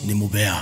ni mubea.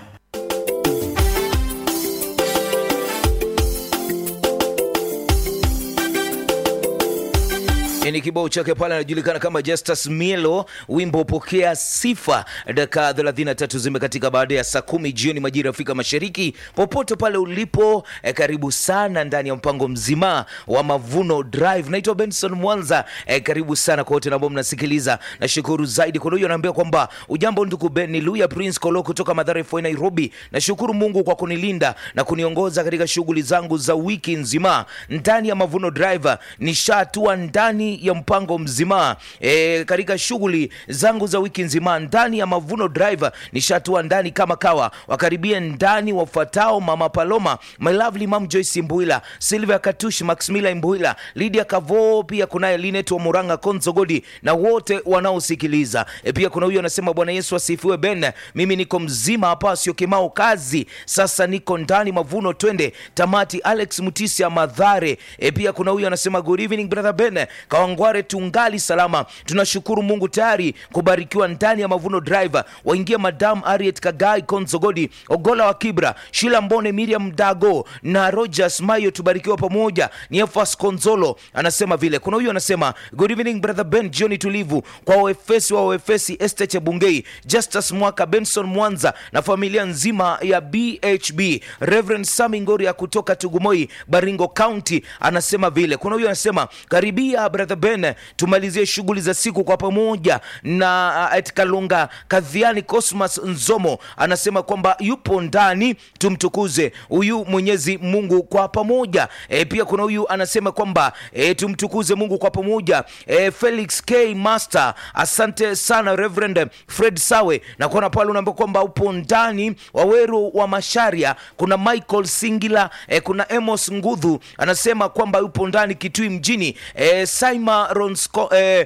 ni kibao chake pale anajulikana kama Justus Mielo, wimbo pokea sifa. Dakika 33 zimekatika baada ya saa kumi jioni majira ya Afrika Mashariki. Popote pale ulipo eh, karibu sana ndani ya mpango mzima wa Mavuno Drive. Naitwa Benson Mwanza eh, karibu sana kwa wote ambao mnasikiliza. Nashukuru zaidi kwa huyo anaambia kwamba ujambo ndugu Ben, ni Luya Prince Kolo kutoka Mathare Foi Nairobi. Nashukuru Mungu kwa kunilinda na kuniongoza katika shughuli zangu za wiki nzima ndani ya Mavuno Drive. Nishatua ndani ya mpango mzima e, katika shughuli zangu za wiki nzima ndani ya Mavuno Drive nishatua ndani kama kawa. Wakaribie ndani wafuatao: Mama Paloma, my lovely mom Joyce Mbuila, Sylvia Katushi, Maximila Mbuila, Lydia Kavo, pia kunaye Linet wa Muranga Konzogodi na wote wanaosikiliza. E, pia kuna huyu anasema Bwana Yesu asifiwe. Ben, mimi niko mzima hapa, sio kimao kazi, sasa niko ndani Mavuno, twende tamati. Alex Mutisia Madhare. E, pia kuna huyu anasema good evening brother Ben Kawangware, tungali salama, tunashukuru Mungu tayari kubarikiwa ndani ya Mavuno Drive. Waingia Madam Ariet Kagai Konzogodi, Ogola wa Kibra, Shila Mbone, Miriam Dago na Rogers Mayo, tubarikiwa pamoja. Ni Efas Konzolo anasema vile. Kuna huyu anasema good evening brother Ben, jioni tulivu kwa waefesi wa waefesi Este Chebungei, Justus Mwaka, Benson Mwanza na familia nzima ya BHB. Reverend Sami Ngoria kutoka Tugumoi, Baringo County anasema vile. Kuna huyu anasema karibia brother Ben, tumalizie shughuli za siku kwa pamoja na uh, Etkalunga Kadhiani. Cosmas Nzomo anasema kwamba yupo ndani, tumtukuze huyu Mwenyezi Mungu kwa pamoja. E, pia kuna huyu anasema kwamba e, tumtukuze Mungu kwa pamoja. E, Felix K Master, asante sana Reverend Fred Sawe, na kuona pale unaambia kwamba upo ndani. Waweru wa Masharia, kuna Michael Singila, e, kuna Amos Ngudhu anasema kwamba yupo ndani Kitui mjini. E, Saima Ronsko, eh,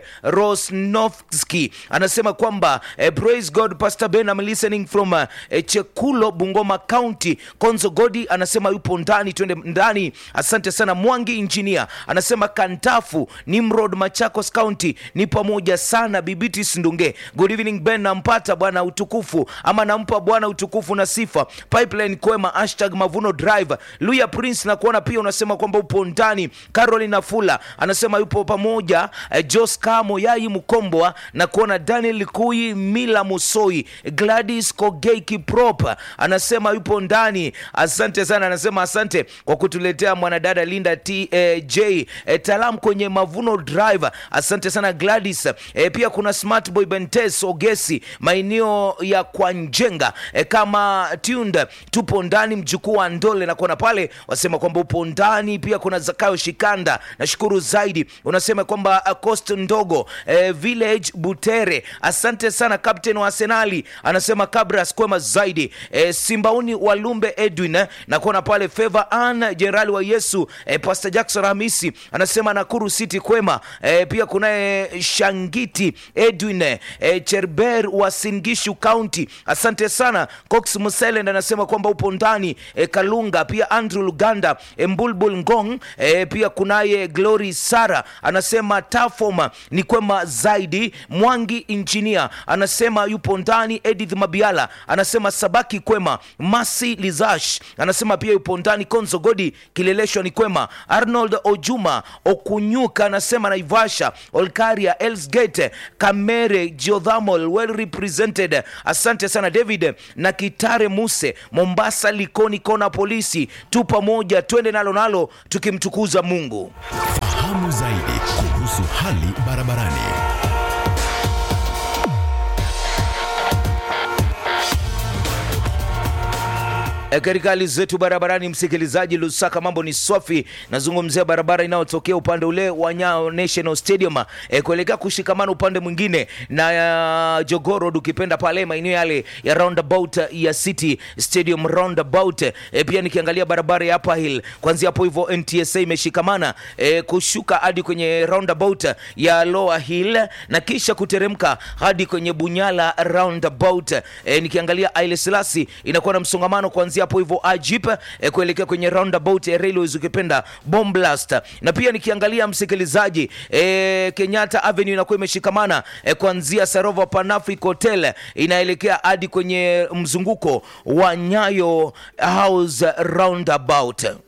Rosnovski anasema kwamba eh, praise God Pastor Ben I'm listening from uh, eh, Chekulo Bungoma County. Konzo Godi anasema yupo ndani, twende ndani. Asante sana Mwangi Engineer anasema Kantafu Nimrod Machakos County ni pamoja sana. Bibitis Ndunge, good evening Ben, nampata Bwana utukufu ama nampa Bwana utukufu na sifa. Pipeline Kwema hashtag Mavuno Drive. Luya Prince na kuona pia unasema kwamba upo ndani. Caroline Fula anasema yupo pamoja eh, Jos Kamo Yai Mkombwa na kuona Daniel Kui Mila Musoi Gladys Kogei Kiprop anasema yupo ndani. Asante sana, anasema asante kwa kutuletea mwanadada Linda T eh, J eh, Talam kwenye Mavuno Drive. Asante sana Gladys eh, pia kuna Smart Boy Bentes Ogesi maeneo ya Kwanjenga eh, kama Tunda tupo ndani mjukuu wa Ndole na kuona pale wasema kwamba upo ndani. Pia kuna Zakayo Shikanda, nashukuru zaidi unasema kwamba uh, cost ndogo eh, village Butere, asante sana captain wa Arsenali anasema Kabras kwema zaidi eh, Simbauni Walumbe Edwin eh, na kuona pale Favor Ann Jenerali wa Yesu eh, Pastor Jackson Hamisi anasema Nakuru City kwema eh, pia kunaye Shangiti Edwin eh, Cherber wa Singishu County asante sana Cox Muselend anasema kwamba upo ndani eh, Kalunga pia Andrew Luganda eh, Mbulbul Ngong eh, pia kunaye Glory Sara anasema Tafoma ni kwema zaidi. Mwangi Engineer anasema yupo ndani. Edith Mabiala anasema Sabaki kwema. Masi Lizash anasema pia yupo ndani. Konzo Godi Kileleshwa ni kwema. Arnold Ojuma Okunyuka anasema Naivasha, Olkaria, Elsgate, Kamere, Geothermal well represented. Asante sana David na Kitare Muse, Mombasa, Likoni kona polisi, tu pamoja, twende nalo nalo tukimtukuza Mungu. Fahamu zaidi kuhusu hali barabarani. E, katika hali zetu barabarani, msikilizaji, Lusaka mambo ni swafi. Nazungumzia barabara inayotokea upande ule wa Nyayo National Stadium e, kuelekea kushikamana upande mwingine na uh, Jogoo ukipenda pale maeneo yale ya roundabout ya City Stadium roundabout. E, pia nikiangalia barabara ya Upper Hill kuanzia hapo hivyo NTSA imeshikamana e, kushuka hadi kwenye roundabout ya Lower Hill na kisha kuteremka hadi kwenye Bunyala roundabout. E, nikiangalia Haile Selassie inakuwa na msongamano kuanzia hapo hivyo Ajip eh, kuelekea kwenye roundabout ya railways ukipenda Bomblast. Na pia nikiangalia msikilizaji, eh, Kenyatta Avenue inakuwa imeshikamana eh, kuanzia Sarova Panafric Hotel inaelekea hadi kwenye mzunguko wa Nyayo House roundabout.